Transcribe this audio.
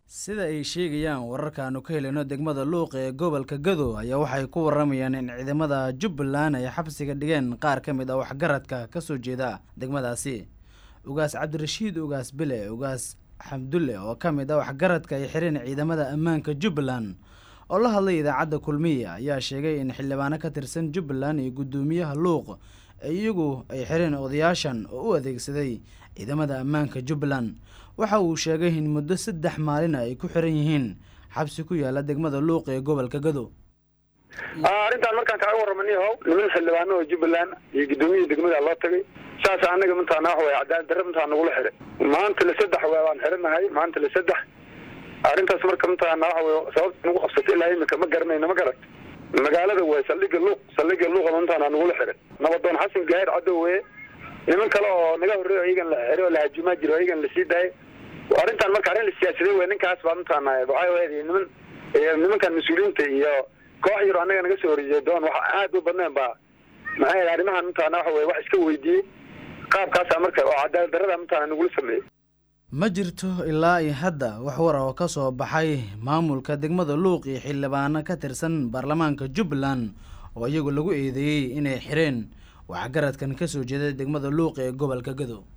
sida ay sheegayaan wararkaanu ka helino degmada luuq ee gobolka gado ayaa waxay ku waramayaan in ciidamada jubbaland ay xabsiga dhigeen qaar ka mid ah waxgaradka kasoo jeeda degmadaasi ugaas cabdirashiid ugaas bile ugaas xamdulle oo ka mid ah waxgaradka ay xireen ciidamada ammaanka jubbaland oo la hadlay idaacadda kulmiya ayaa sheegay in xildhibaano ka tirsan jubbaland iyo guddoomiyaha luuq iyagu ay xireen odayaashan oo u adeegsaday ciidamada ammaanka jubbaland waxa uu sheegay in muddo saddex maalin ay ku xiran yihiin xabsi ku yaala degmada luuq ee gobolka gado arrintaan markaan kaga warramani how niman xildhibaano oo jubbaland iyo guddoomiya degmada loo tagay saas anaga mintaana wax way cadaalad darre mintaa nagula xiray maanta la saddex waa waan xiranahay maanta la saddex arrintaas marka mintaana waxa way sababta nagu qabsatay ilaa imika ma garanayna ma garat magaalada way saldhiga luuq saldhiga luuqa mintaana nagula xiray nabadoon xasan gaahir cadow weye niman kale oo naga horreeyo iyagan la xiro la hajumaa jiro iyagan la sii daayay arrintan marka arrin la siyaasaday wey ninkaas baa mintaana waxay ahayd niman nimankan mas-uuliyiinta iyo koox yaro annaga naga soo horjeeya doon waxa aad u badneen baa maxay ahayd arrimahan mintaana waxa weye wax iska weydiiyey qaabkaasaa marka oo cadaalad darrada mintaana nagula sameeyey ma jirto ilaa iyo hadda wax war oo ka soo baxay maamulka degmada luuq iyo xildhibaano ka tirsan baarlamaanka jubbaland oo iyagu lagu eedeeyey inay xireen waxgaradkan ka soo jeeda degmada luuq ee gobolka gado